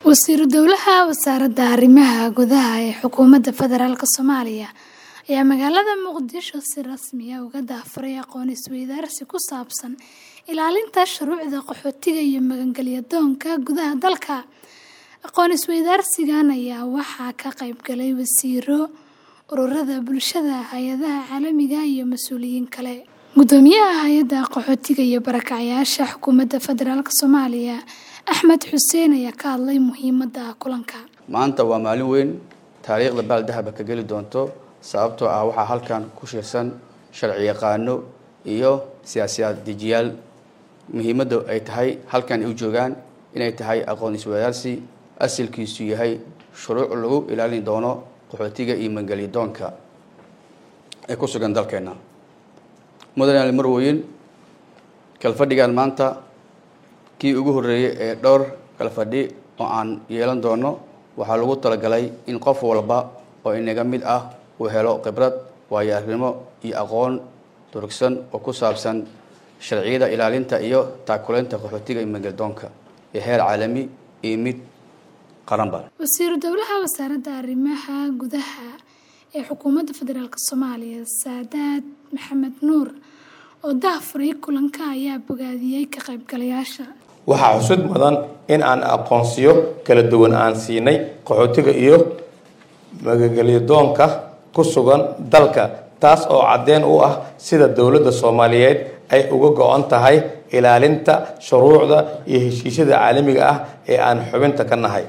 Wasiiru Dowlaha Wasaaradda Arrimaha Gudaha ee Xukuumadda Federaalk Soomaaliya ayaa magaalada Muqdisho si rasmi ah uga daahfuray aqoon isweydaarsi ku saabsan ilaalinta shuruucda qaxootiga iyo magangalyo-doonka gudaha dalka. Aqoon isweydaarsigan ayaa waxaa ka qayb galay wasiirro, ururada bulshada, hay'adaha caalamiga ah iyo mas'uuliyiin kale. Guddoomiyaha Hay'adda Qaxootiga iyo Barakacayaasha Xukuumadda Federaalk Soomaaliya Axmed Xuseen ayaa ka hadlay muhiimadda kulanka. maanta waa maalin weyn taariikhda baal dahaba ka geli doonto sababtoo ah waxaa halkan ku shirsan sharci yaqaano iyo siyaasad dejiyaal muhiimadda ay tahay halkan ay u joogaan inay tahay aqoon isweydaarsi asalkiisu yahay shuruuc lagu ilaalin doono qaxootiga iyo magangalyo-doonka ee ku sugan dalkeena mudane marweyn kalfadhigan maanta kii ugu horreeyey ee dhowr kalfadhi oo aan yeelan doono waxaa lagu talagalay in qof walba oo inaga mid ah uu helo khibrad waayo-aragnimo iyo aqoon durugsan oo ku saabsan sharciyada ilaalinta iyo taakuleynta qaxootiga iyo magangalyo-doonka ee heer caalami iyo mid qaranba Wasiiru Dowlaha Wasaaradda Arrimaha Gudaha ee Xukuumadda Federaalk Soomaaliya Saadaad Maxamed Nuur oo daahfuray kulanka ayaa bogaadiyey ka qaybgalayaasha. waxaa xusud mudan in aan aqoonsiyo kala duwan aan siinay qaxootiga iyo magangalyo-doonka ku sugan dalka taas oo caddeyn u ah sida dowladda soomaaliyeed ay uga go-an tahay ilaalinta shuruucda iyo heshiisyada caalamiga ah ee aan xubinta ka nahay